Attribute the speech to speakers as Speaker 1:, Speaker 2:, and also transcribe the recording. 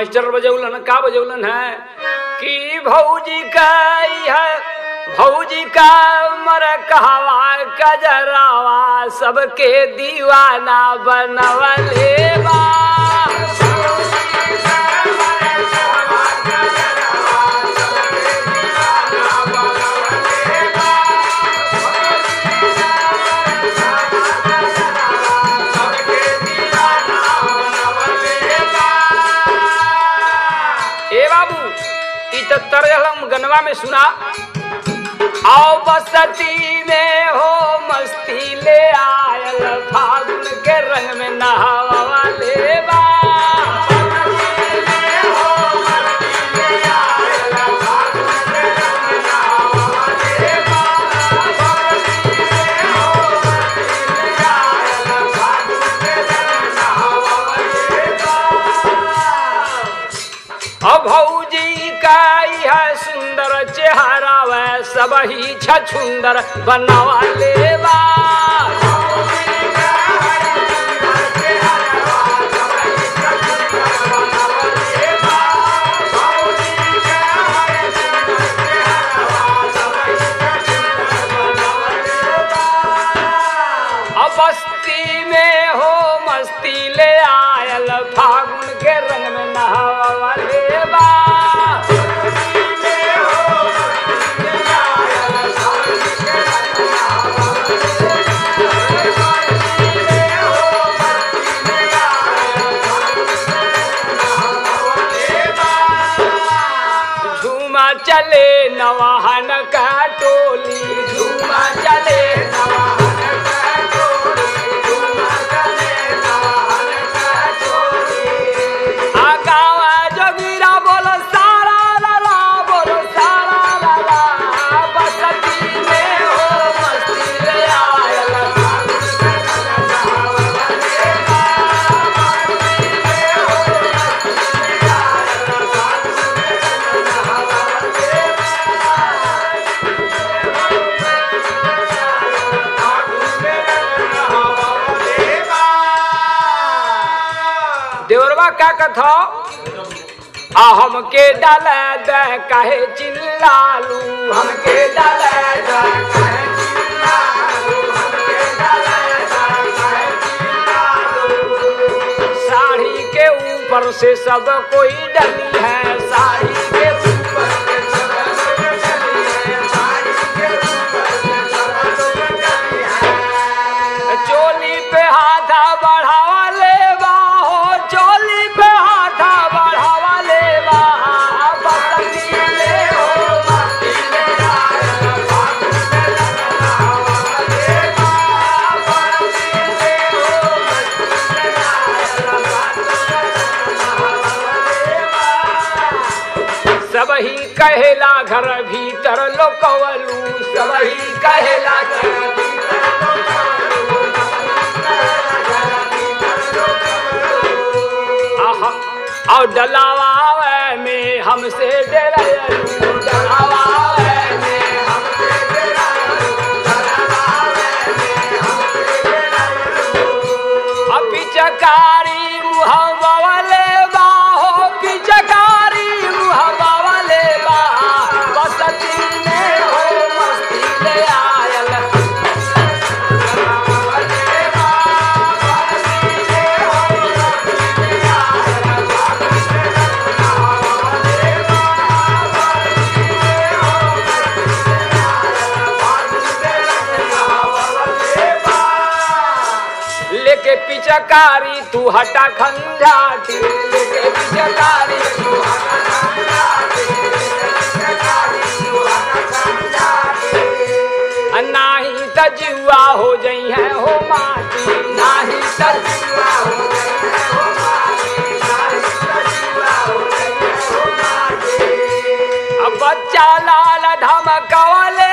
Speaker 1: master बजौलन का बजौलन है कि भौजी का है भौजी का मर कहवा कजरावा सबके दीवाना बनवले बा ए बाबू ई तो तरहलम गनवा में सुना आओ बसती में हो मस्ती ले आयल फागुन के रंग में नहावा वाले बा अब भौजी का यह सुंदर चेहरा वह सब ही छछुंदर बनवा लेवा अब बस्ती में हो मस्ती ले आयल फागुन के रंग में नहावा लेवा झूमा चले नवाहन का टोली झूमा चले नवाहन का टोली झूमा चले नवाहन का टोली आ गावा जोगिरा बोलो सारा लाला बोलो सारा लाला बसती में हो मस्ती ले आयल देवरवा का कथा आ हमके डाल दे काहे चिल्लालू हमके डाल दे काहे चिल्लालू हमके डाल दे काहे चिल्लालू साड़ी के ऊपर से सब कोई डली है साड़ी के ऊपर से सब कोई डली है साड़ी के ऊपर से सब कोई डली है चोली पे हाथा बढ़ावा ले हो चोली पे हाथा बढ़ावा ले बसंती ले हो मस्ती ले आयल फागुन में लगावा ले बसंती ले हो मस्ती ले आयल सब ही कहेला घर भीतर लोकवलू सब ही कहेला घर भीतर आहा, और डलावा में हमसे डरायलू डलावा में हमसे डरायलू डलावा में हमसे डरायलू अब पिचकारी मुहब्बा वाले बाहो पिचकारी मुहब्बा वाले बा बसती में हो मस्ती ले आयल लेके पिचकारी तू हटा खंजाटी लेके पिचकारी तू हटा खंजाटी आ नाही त जुआ हो जई है हो माटी नाही त जुआ हो जई है हो माटी नाही त जुआ हो जई है हो माटी अब बच्चा लाल धमकवले